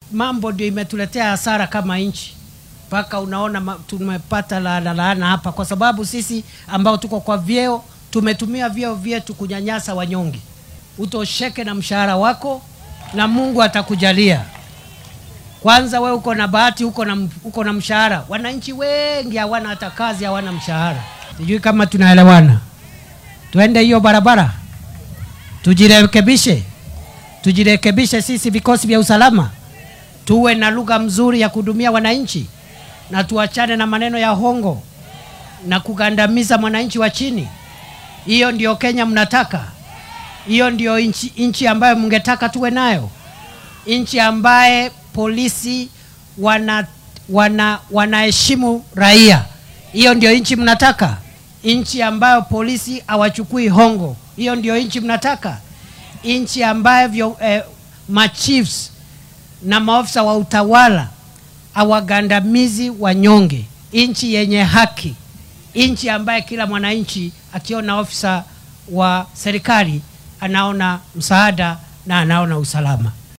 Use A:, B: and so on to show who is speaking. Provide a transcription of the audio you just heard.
A: mambo ndio imetuletea hasara kama nchi mpaka unaona ma- tumepata laana laana hapa, kwa sababu sisi ambao tuko kwa vyeo tumetumia vyeo vyetu kunyanyasa wanyonge. Utosheke na mshahara wako na Mungu atakujalia. Kwanza we uko na bahati, uko na, uko na mshahara. Wananchi wengi hawana hata kazi, hawana mshahara. Sijui kama tunaelewana. Tuende hiyo barabara, tujirekebishe, tujirekebishe sisi vikosi vya usalama, tuwe na lugha mzuri ya kuhudumia wananchi na tuachane na maneno ya hongo na kugandamiza mwananchi wa chini. Hiyo ndio Kenya mnataka? Hiyo ndio nchi, nchi ambayo mngetaka tuwe nayo? Nchi ambaye polisi wana wana wanaheshimu raia? Hiyo ndio nchi mnataka? Nchi ambayo polisi hawachukui hongo? Hiyo ndio nchi mnataka? Nchi ambayo vyo, eh, machiefs na maofisa wa utawala hawagandamizi wanyonge, nchi yenye haki, nchi ambaye kila mwananchi akiona ofisa wa serikali anaona msaada na anaona usalama.